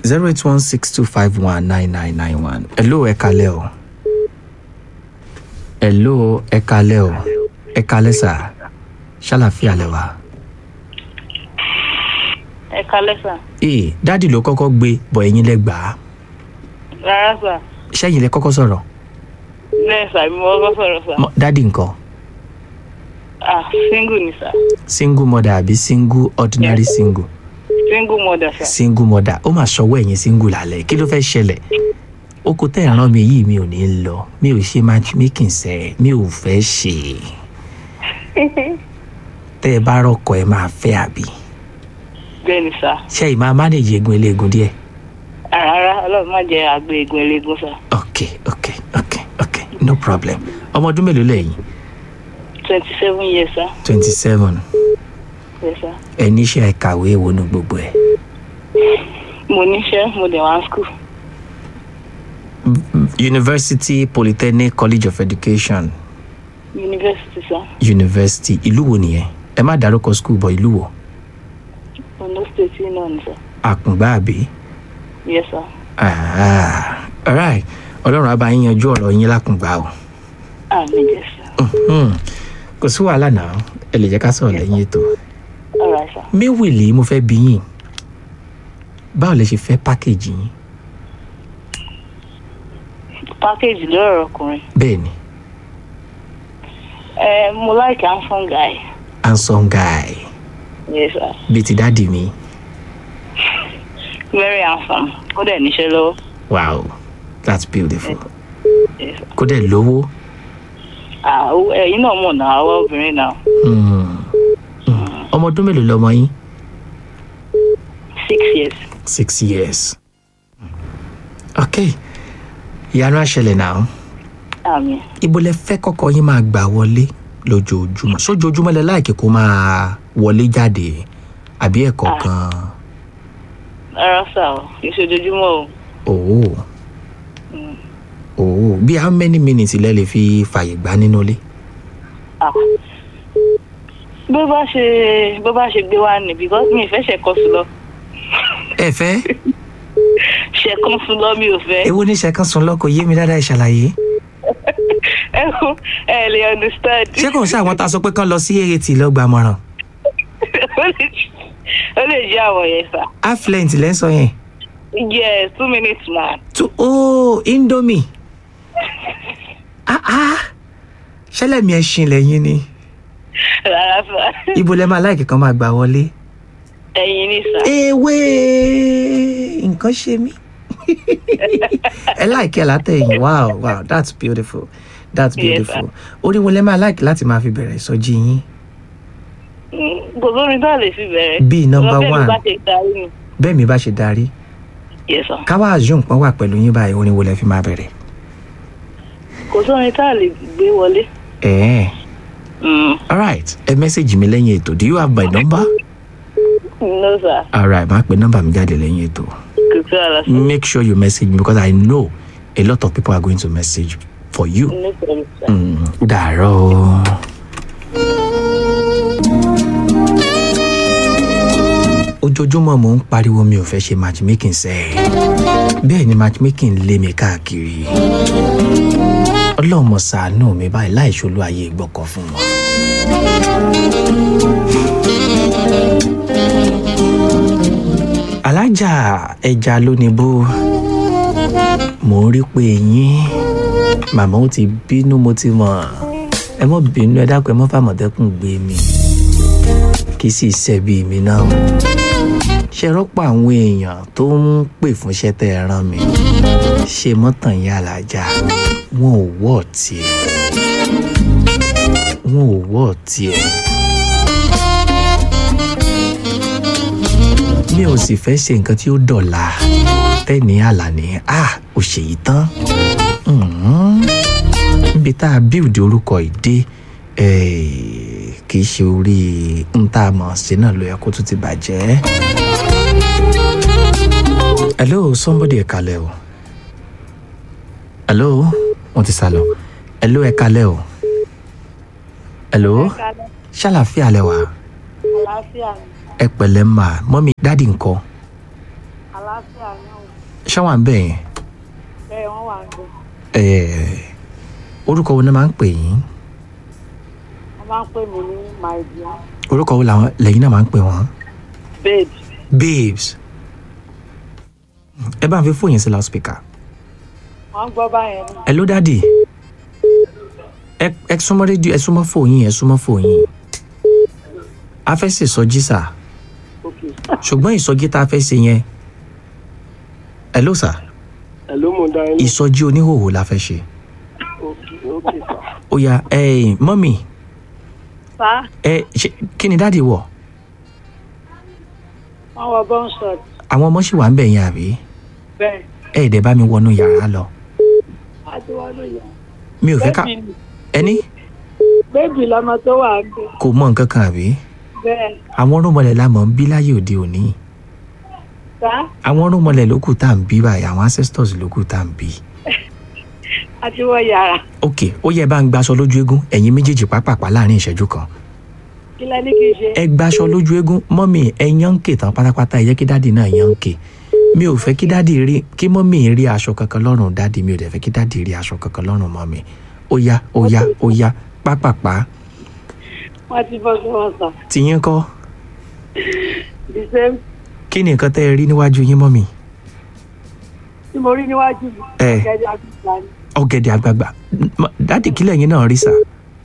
zero eight one six two five one nine nine nine one. hello ẹ kalẹ́ o. hello ẹ kalẹ́ o. ẹ kalẹ́ sà. ṣàlàfíà lẹ wà. ẹ kalẹ́ sà. ee dáàdì ló kọ́kọ́ gbé bọ̀ ẹ̀yin lẹ gbà á. rárá sà ṣẹ́yìn lẹ kọ́kọ́ sọ̀rọ̀. bẹ́ẹ̀ sà bí mo kọ́kọ́ sọ̀rọ̀ sà. Mọ- dáàdì nǹkan ah single ni sà single mother àbí single ordinary single single mother sà. single mother ó mà sọwọ́ ẹ̀yin single lálẹ́ kí ló fẹ́ ṣẹlẹ̀ oko tẹ́ ẹ̀ rán mi yìí mi ò ní lọ mi ò ṣe matchmaking sẹ́ mi ò fẹ́ ṣe tẹ́ ẹ bá rọ́kọ ẹ máa fẹ́ àbí bẹ́ẹ̀ ni sà. ṣé ì máa manage egun eléegun díẹ̀ Ah, rárá ọlọ́run má jẹ́ àgbẹ̀ egun eléegun sà. ok ok ok ok no problem ọmọ ọdún mélòó lẹ́yìn twenty seven years sà. twenty seven yes sà. ẹ níṣẹ́ ẹ kàwé wo nu gbogbo ẹ̀ mo níṣẹ́ mo dẹ̀ wá school. university polytechnic college of education university sà. university ìlú wo nìyẹn ẹ má dárúkọ school bọ ìlú wo ondo state yìí náà ni sà. àkùngbà àbí yes sà. Ah, alright ọlọ́run á bá yín yanjú ọ̀rọ̀ yín lákùngbà o àmì jẹ́ sà. Mhm. kò sí wàhálà náà ẹ lè jẹ́ ká sọ̀rọ̀ lẹ́yìn ètò alright sà. méwìlì mo fẹ́ bí yín báwo lẹ ṣe fẹ́ pákéjì yín package lọ́rọ̀ ọkùnrin. bẹ́ẹ̀ ni ẹ mo like handsome guy. handsome guy yes sà. bíi ti dáàdì mi very handsome. ó dẹ̀ níṣẹ́ lọ́wọ́. wow that's beautiful yes sà. kó dẹ̀ lówó ah ó- ẹ̀yin náà mọ̀ náà àwa obìnrin náà. Mm. Mm. ọmọ ọdún mélòó lọmọ yín six years. six years ok ìyanu àṣẹlẹ̀ náà àmì. ibo lẹ fẹ́ kọ́kọ́ yín máa gbà wọlé lójoojúmọ́ sójoojúmọ́ lẹ láìkí kó máa wọlé jáde àbí ẹ̀kọ́ Ah. kan rárá sà o kì í ṣe ojoojúmọ́ o. òó Mm. òó bí how many minutes lẹ lè fi fàyè gbà nínú ilé Ah. bó bá ṣe bó bá ṣe gbé wá ni because mi ì fẹ́ ṣẹ̀kan sùn lọ ẹ fẹ́ ṣẹ̀kan sùn lọ mi ò fẹ́. èwo ní ṣẹ̀kan sùn lọ́kọ̀ yé mi dáadáa ẹ ṣàlàyé ẹ kú ẹ lè understand. ṣé kò sí àwọn tá a sọ pé kán lọ sí art lọ́gbàmọ̀ràn ó lè ó lè jẹ́ àwọn yẹn sà. affluent lẹ́ ń sọ yẹn yes two minutes man. tó ó indomie ah ah ṣẹlẹ̀ mi ẹ̀ ṣin lẹ́yìn ni rárá sà. ibo lẹ máa láìkí kan máa gbà wọlé. ẹ̀yin ni sà. ewé nǹkan ṣe mí ẹ láìkí ẹ látẹ̀yìn wow wow that's beautiful that's Yes, beautiful orí wo lẹ máa láìkí láti máa fi bẹ̀rẹ̀ ìsọjí yín Mm, kò sórin tá a lè fi bẹ̀rẹ̀. Bíi number Ọlọ́bẹ̀ mi one. bá ṣe darí ni. bẹ́ẹ̀ mi bá ṣe darí yes sà. káwá àjò nǹkan wà pẹ̀lú yín báyìí orin wo lẹ fi máa bẹ̀rẹ̀ kò sórin tá a lè gbé wọlé. ẹ̀ẹ́ Mm, alright ẹ mẹ́sẹ̀gì mi lẹ́yìn ètò do you have my number no sà. alright máa pe nọ́mbà mi jáde lẹ́yìn ètò kò sí àlà sà. make sure you message me because I know a lot of people are going to message for you. no problem sà. Mm, dàárọ̀ o. ojoojúmọ́ mò ń pariwo mi ò fẹ́ ṣe matchmaking sẹ́ bẹ́ẹ̀ ni matchmaking lé mi káàkiri ọlọ́run mọ̀ ṣàánú mi báyìí láì ṣolú ayé gbọ́kọ̀ fún wọn. alájà ẹja lónìbó mò ń rí pé yín màmá ó ti bínú mo ti mọ̀ ẹ mọ́ bínú ẹ dákun ẹ mọ́ fàmọ̀tẹ́kùn gbé mi kì í sì ṣẹ̀bi mi náà o ṣe rọ́pò àwọn èèyàn tó ń pè fún iṣẹ́ tẹ́ ẹ rán mi ṣe mọ́tàn yín alájà wọn ò wọ́ tiẹ̀ wọn ò wọ́ tiẹ̀ mi ò sì fẹ́ ṣe nǹkan tí ó dọ̀la tẹ́ni àlàní à ò ṣèyí tán Mhm. níbi tá a bíòdì orúkọ ìdé kì í ṣe orí ń tá a mọ̀ sí náà ló yẹ kó tún ti bàjẹ́. hello somebody ẹ kalẹ̀ o hello wọ́n ti sá lọ hello ẹ kalẹ̀ o hello ṣàlàfíà lẹ wà àlàáfíà ẹ pẹ̀lẹ́ mà mọ́mí dádì ńkọ́ àlàáfíà àlàáfíà náà ṣé wà ń bẹ̀ yẹn bẹ́ẹ̀ wọ́n wà ń bẹ̀. Ẹ̀, orúkọ wo ni máa ń pè yín wọ́n máa ń pè mí ní my dear orúkọ wo làwọn lẹ́yìn náà máa ń pè wọ́n babe babes ẹ bá ń fi fóònù yẹn sí loudspeaker wọ́n ń gbọ́ báyẹn ní. hello daddy ẹ ẹ súnmọ́ rédíò ẹ súnmọ́ fóònù yín ẹ súnmọ́ fóònù yín a fẹ́ ṣe ìsọjí sà okay ṣùgbọ́n ìsọjí tá a fẹ́ ṣe yẹn hello sà Hello, mo dá yín. ìsọjí oníhòòhò la fẹ́ ṣe Okay, okay, sir. ó yá ẹ mọ́mì fa ẹ ṣe kí ni dáàdi wọ̀ wọ́n wọ bọ́ńsọ̀t àwọn ọmọ ṣì wà ń bẹ̀ yẹn àbí bẹ́ẹ̀ ẹ ẹ̀ dẹ̀ bá mi wọnú yàrá lọ adéwálé yẹn. mi ò fẹ́ ká bébì ni ẹni bébì lọmọ tó wà ń bẹ̀ kò mọ nǹkan kan àbí bẹ́ẹ̀ àwọn ọ̀rùnmọlẹ̀ la mọ̀ ń bí láyé òde òní fa àwọn ọ̀rùnmọlẹ̀ ló kù tá à ń bí báyìí àwọn ancestors ló kù tá à ń bí. adéwọ́ yàrá ok ó yẹ bá ń gbaṣọ lójú eégún ẹ̀yin méjèèjì pápápá láàrin ìṣẹ́jú kan kí lẹ́ni kì í ṣe. ẹ gbaṣọ lójú eégún mọ́mì ẹ yánkè tán pátápátá ẹ jẹ́ kí dáàdì náà yánkè mi ò fẹ́ kí dáàdì rí kí mọ́mì rí aṣọ kankan lọ́rùn dáàdì mi ò dẹ̀ fẹ́ kí dáàdì rí aṣọ kankan lọ́rùn mọ́mì ó yá ó yá ó yá pápápá wọ́n ti bọ́ sí wọn sàn. tìyín kọ́ the same kí ni nǹkan tẹ́ ẹ rí níwájú yín mọ́mì tí mo rí níwájú mi. Ẹ. gẹ́gẹ́ àgbà ni. ọ̀gẹ̀dẹ̀ àgbagbà M- dáàdì kílẹ̀ yín náà rí sà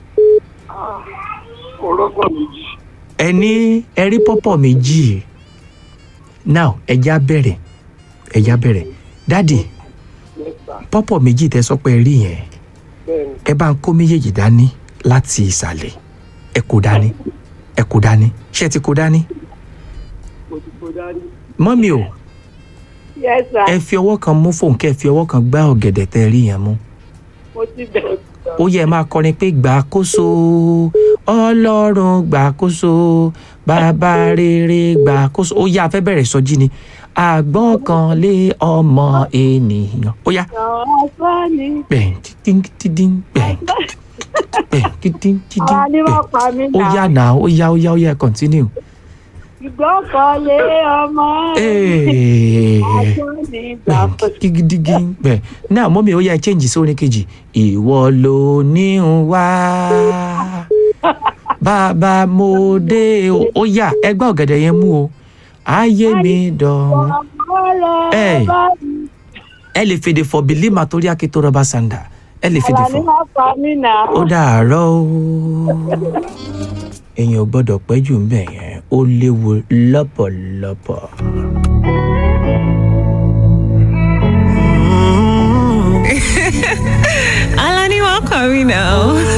Orógbó méjì. ẹ ní ẹ rí pọ́pọ̀ méjì now ẹja bẹ̀rẹ̀ ẹja bẹ̀rẹ̀ dáàdì Yes, sir. pọ́pọ̀ méjì tẹ́ sọ pé ẹ rí yẹn Bẹ́ẹ̀ni, ẹ bá ń kó méjèèjì dání láti ìsàlẹ̀ ẹ kó dání ẹ kó dání ṣé ẹ ti kó dání mo ti kó dání. mọ́mí o yes sir ẹ fi ọwọ́ kan mú fóun kẹ́ ẹ fi ọwọ́ kan gbá ọ̀gẹ̀dẹ̀ tẹ́ ẹ rí yẹn mú mo ti bẹ̀rẹ̀. ó yẹ máa kọrin pé gbàkóso ọlọ́run gbàkóso bàbá rere gbàkóso ó yá a fẹ́ bẹ̀rẹ̀ sọjí ni àgbọ́kànlé ọmọ ènìyàn ó yá ọ̀sán ni bẹ́ẹ̀ dídín dídín bẹ́ẹ̀ bẹ́ẹ̀ dídín dídín àwọn ni bẹ́ẹ̀ wọ́n pa mí ó náà. yá náà ó yá ó yá ó yá continue. ìgbọ́kànlé ọmọ Ee. ọ̀sán ni ìgbàkóso. digidigi bẹ́ẹ̀ náà mọ́mí ó yá ẹ change sí orin kejì ìwọ ló ní ń wá bàbá mo dé o ó yá ẹ gbá ọ̀gẹ̀dẹ̀ yẹn mú o ayé mi dọ̀wọ́ Ẹ. ẹ lè fèdè fọ̀ bìlí màtórí akéto rọba sanda ẹ lè fèdè àwọn ni fọ̀ wọ́n pa mí náà. ó dàárọ̀ o èèyàn ò gbọ́dọ̀ pẹ́ jù ń bẹ̀ yẹn ó léwu lọ́pọ̀lọpọ̀. Alani, welcome, you know.